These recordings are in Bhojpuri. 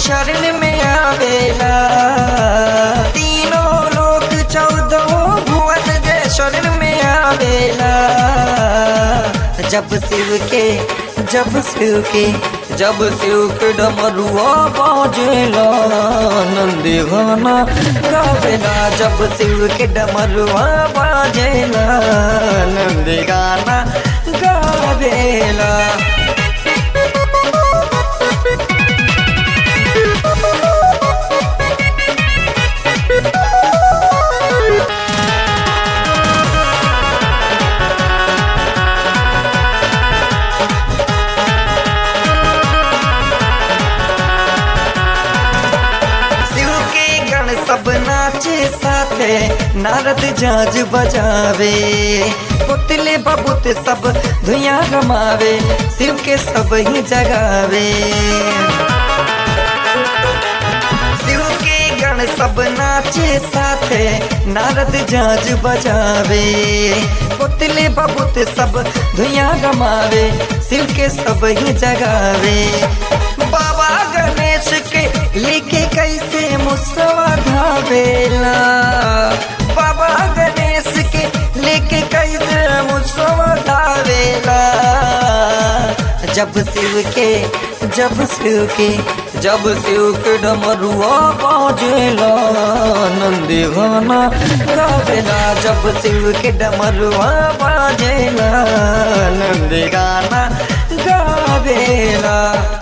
शरण में आवेला तीनों लोक चौदह भुवन जे शरण में आवेला जब शिव के जब शिव के जब शिव के डमरुआ बाजेला नंदी गाना गावेला जब शिव के डमरुआ बाजेला नंदी गाना गावेला शिव के गण सब नाचे साथे नारद जाज बजावे पुतले बबूत सब धुइया रमावे शिव के सब ही जगावे शिव के गण सब नाचे साथे नारद जाज बजावे पुतले बबूत सब धुइया रमावे शिव के सब ही जगावे बाबा गणेश के लेके कैसे मुसवा धावेला बाबा गणेश के लेके कैसे मुसवा धावेला जब शिव के जब शिव के जब शिव के डमरुआ बाजेला नंदी गाना गावेला जब शिव के डमरुआ बाजेला नंदी गाना गावेला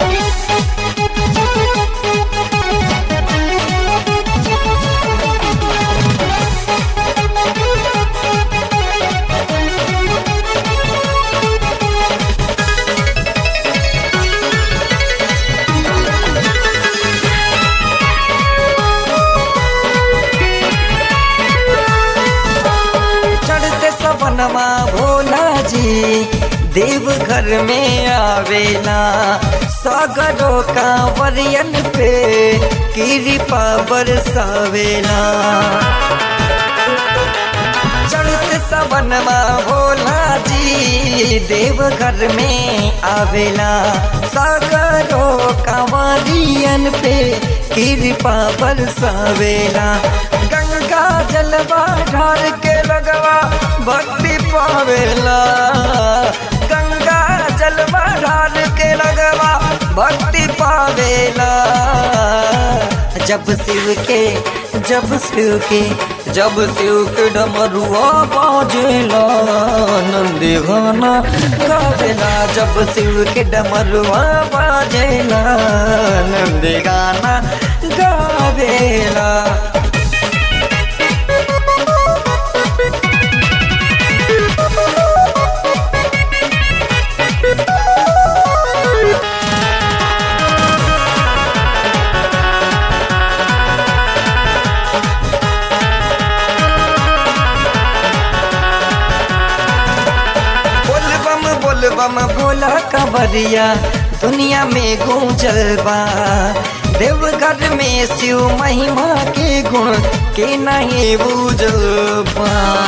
चढ़ते सवनमा भोला जी देव घर में आवेला सागरों का वरियन पे कृपा बरसावेला चढ़ते सवनमा भोला जी देव घर में आवेला सागरों का वरियन पे कृपा बरसावेला गंगा जलवा ढार के लगवा भक्ति पावेला गंगा जलवा ढार के लगवा भक्ति पावेला जब शिव के जब शिव के जब शिव के डमरुआ बाजेला नंदी गाना गावेला जब शिव के डमरुआ बाजेला नंदी गाना गावेला बोल बम बोल बम भोला कबरिया दुनिया में गूंजल बा देवघर में शिव महिमा के गुण के नहीं बूझल बा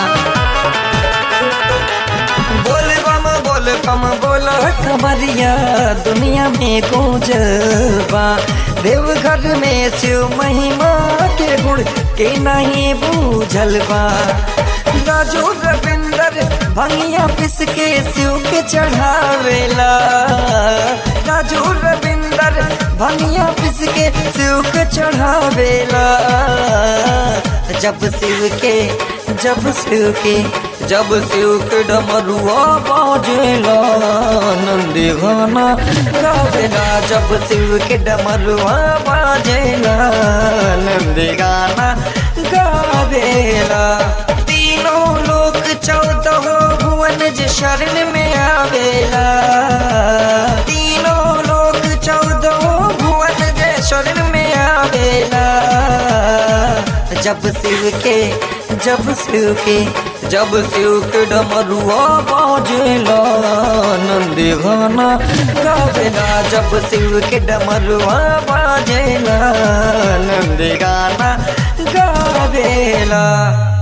बोल बम बोल बम बोल कबरिया दुनिया में गूंजल बा देवघर में शिव महिमा के गुण के नहीं बूझल बा राजू रविंदर भंगिया पिस के शिव के चढ़ावेला राजू रविंदर भंगिया पिस के शिव के चढ़ावेला जब शिव के जब शिव के जब शिव के डमरुआ बाजेला नंदी गाना गावेला जब शिव के डमरुआ बाजेला नंदी गाना गावेला तीनों लोक चौदह भुवन जे शरण में आवेला तीनों लोक चौदह भुवन जे शरण में आवेला जब शिव के जब शिव के जब शिव के डमरुआ बाजेला नंदी गाना गावेला जब शिव के डमरुआ बाजेला नंदी गाना गावेला